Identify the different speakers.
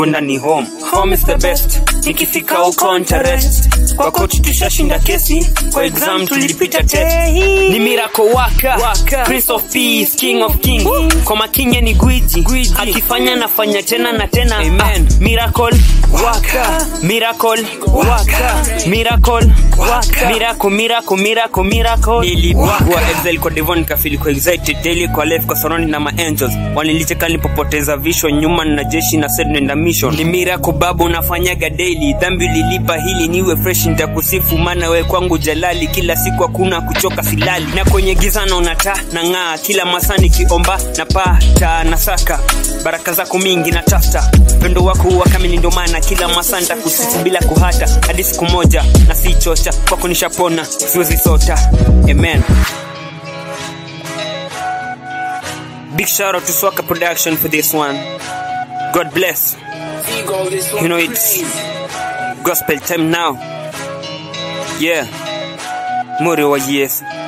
Speaker 1: kwenda ni home home is the best nikifika huko ntarest kwa coach tushashinda kesi kwa exam tulipita test ni miracle waka, waka. prince of peace king of king kwa makinye ni gwiji akifanya nafanya tena na tena Amen. Ah, miracle waka miracle waka miracle waka miracle miracle miracle miracle nilipigwa excel kwa devon nikafili kwa excited daily kwa life kwa surrounding na ma angels wanilicheka nilipopoteza vision nyuma na jeshi na said nenda mission ni miracle babu unafanyaga daily dhambi ulilipa hili niwe fresh nitakusifu maana we kwangu jalali kila siku hakuna kuchoka silali na kwenye giza naona taa na ng'aa kila masaa nikiomba na pata na saka baraka zako mingi na tafta pendo wako huwa kamili ndio maana kila masaa nitakusifu bila kuhata hadi siku moja na si chocha kwako nishapona siwezi sota amen big shout out to swaka production for this one god bless you know it's gospel time now yeah muri wa yesu